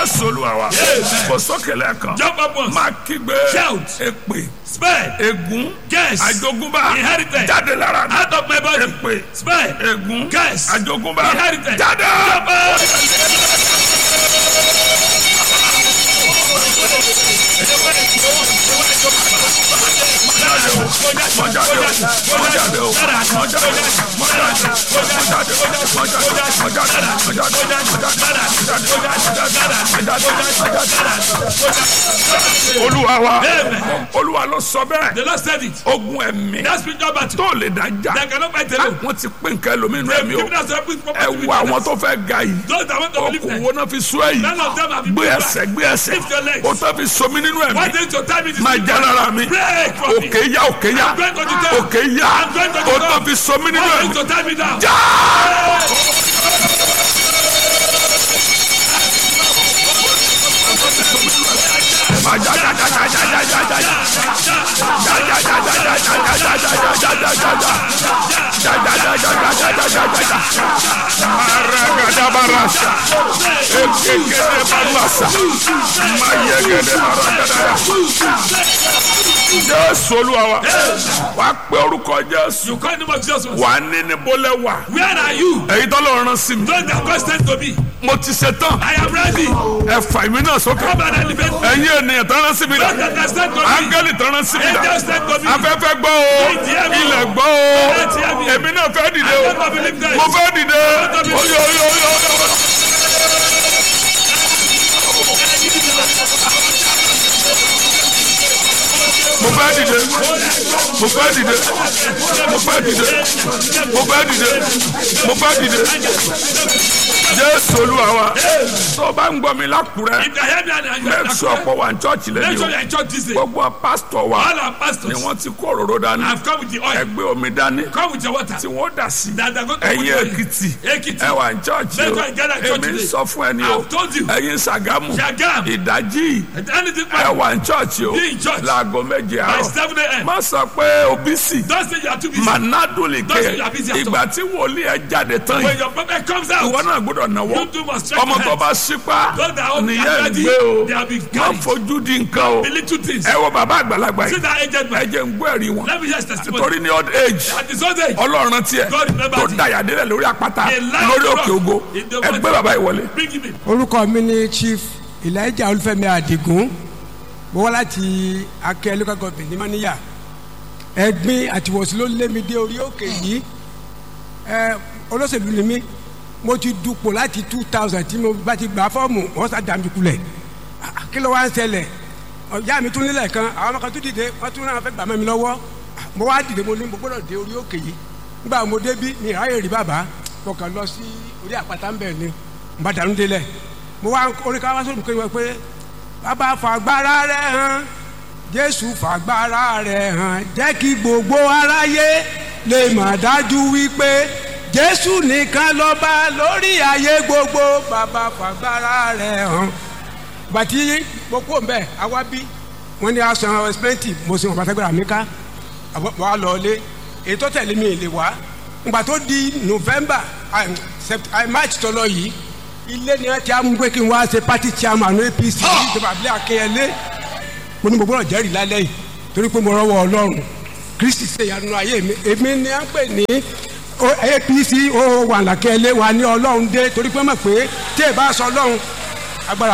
jésù olúwa wa kò sókè lẹ́ẹ̀kan Jump up once. máa kígbe Shout. èpè Spare. ègún Curse. àjogúnbá Inherited. jáde lára mi Out of my body. èpè Spare. ègún Curse. àjogúnbá Inherited. jáde. Jump up. olúwa wa Amen. olúwa ló sọ bẹ́ẹ̀ The Lord said it. ogun ẹ̀mí That spiritual battle. tó lè dájà That cannot fight alone. wọ́n ti pín nǹkan ẹlòmínú They've ẹ̀mí o given us a big ẹ property. wo àwọn tó fẹ́ ga yìí Those that want to believe okùn that. wo náà fi sún ẹ̀yìn None of them have been gbé put ẹsẹ̀ back. gbé ẹsẹ̀ Lift your legs. o tó fi somi nínú ẹ̀mí What is your time in this máa já lára mi Break from me. òkè yá òkè yá I'm going to the top. òkè yá I'm going to the o top. tó fi somi nínú What ẹ̀mí is your time in now? já. máa já já já já já já já já já. Maragadabarasa. Ekekede barasa. Mayegede maragadaya. Jésù Olúwa wa. Wàá pe orúkọ Jésù. You call the name of Jesus. Wà á ní ní bólẹ̀ wà. Where are you? Èyí tó lọ rán sí mi. Those that constant to me. Mo ti ṣe tán. I am ready. Ẹ fà mí náà sókè. Come and elevate me. Ẹ̀yin ènìyàn tó rán sí mi Those dà. that stand to me. Áńgẹ́lì tó rán sí mi dà. Angels stand to me. Afẹ́fẹ́ gbọ́ o. Ilẹ̀ gbọ́ o. Èmi náà fẹ́ dìde o. I don't believe that. Mo fẹ́ dìde. Oyo oyo oyo oyo. Mo fẹ́ dìde. Mo fẹ́ dìde. Mo fẹ́ dìde. Mo fẹ́ dìde. Mo fẹ́ dìde. Jésù Olúwa wa. Tó o bá ń gbọ́ mi lákùrẹ́. If you hear me and you Make sure pọ̀ wà ní chọ́ọ̀chì Make lẹ́yìn sure o. you are in church this day. Gbogbo pásítọ̀ wa All our ni pastors wọ́n ti kó òróró dání. have come with the oil. Ẹgbẹ́ omi dání Come with your water. tí wọ́n dà sí. That they are going to Ẹ̀yin put you in. Èkìtì Ekiti. ẹ wà ní chọ́ọ̀chì Make o. sure you gather in church Èmi ń today. sọ fún ẹni o. I've told you. Ẹ̀yin Ṣàgámù Shagam. ìdájí Anything ẹ but wà ní chọ́ọ̀chì o. Be in church. Láago méje by àárọ̀. 7 a.m. Má sọ pé òbí sì. Don't say you are too busy. Manado lè Don't say ké. you are busy at all. Ìgbà tí wòlíì ẹ jáde tán When yìí. your prophet comes Ìwọ out, náà gbọ́dọ̀ náwó. you too must stretch Ọmọ your tó hands. bá ṣípá Those that are nìyẹn already gbé o. they have been Má carried. fojú di nǹkan o. The little things. Ẹ wo bàbá àgbàlagbà See yìí. that aged Ẹ man. jẹ́ ń gbọ́ ẹ̀rí wọn. Let me hear his testimony. Torí ní old age. At his old age, ọlọ́run tiẹ̀ God remember tó thee. dayàdélẹ̀ lórí àpáta A lion lórí rock òkè ògo in the ẹgbẹ́ water. bàbá yìí wọlé. bring him in. orúkọ mi ni chief elijah olúfẹ́mi adigun mo wá láti akẹ́ local government ní maniya ẹ̀gbin àtiwọ̀sí ló lé mi dé orí òkè yìí ẹ olóṣèlú ni mí mo ti dupò láti two thousand tí mo bá ti gbà fọ́ọ̀mù wọ́n sá dàmí kulẹ̀ Ah, kí ló wá ń ṣẹlẹ̀ ọ̀yá mi tún nílẹ̀ kan àwọn ọmọ kan tún dìde wọ́n tún náà fẹ́ gbà mọ́ mi lọ́wọ́ Ah, mo wá dìde mo ní mo gbọ́dọ̀ dé orí òkè yìí nígbà mo débí mi ìráyè rí bàbá mo kàn lọ sí orí àpáta ń bẹ̀ ni mo bá dànù délẹ̀ mo wá orí ká wá sórí mi kí wọ́n pé bàbá fàgbára rẹ̀ hàn jésù fàgbára rẹ̀ hàn jẹ́ kí gbogbo aráyé lè mà dájú wípé jésù nìkan lọ́ba lórí ayé gbogbo bàbá fàgbára rẹ̀ hàn bàtí mo kó mbẹ àwa bí wọn ní asan ẹsipẹnti mo sì wọn bàtàgbéra mi ká àbọ̀ wà lọ́ọ́lé èyí tó tẹ̀lé mi lè wá ngbà tó di november ah, sept- ah, march tó lọ yìí ilé ni wọn ti á mú pé kí n wá ṣe party chairman apc ní ìjọba abilé akẹyẹlé mo ní mo gbọ́dọ̀ jẹ́rìí lálẹ́ yìí torí pé mo rọ́wọ́ ọlọ́run kristi ṣe ìyanu ayé mi èmi ni à ń pè ní o- apc ó wà lákẹ́lé wa ní ọlọ́run dé torí pé mọ̀ pé tí ẹ bá sọ ọlọ́run agbára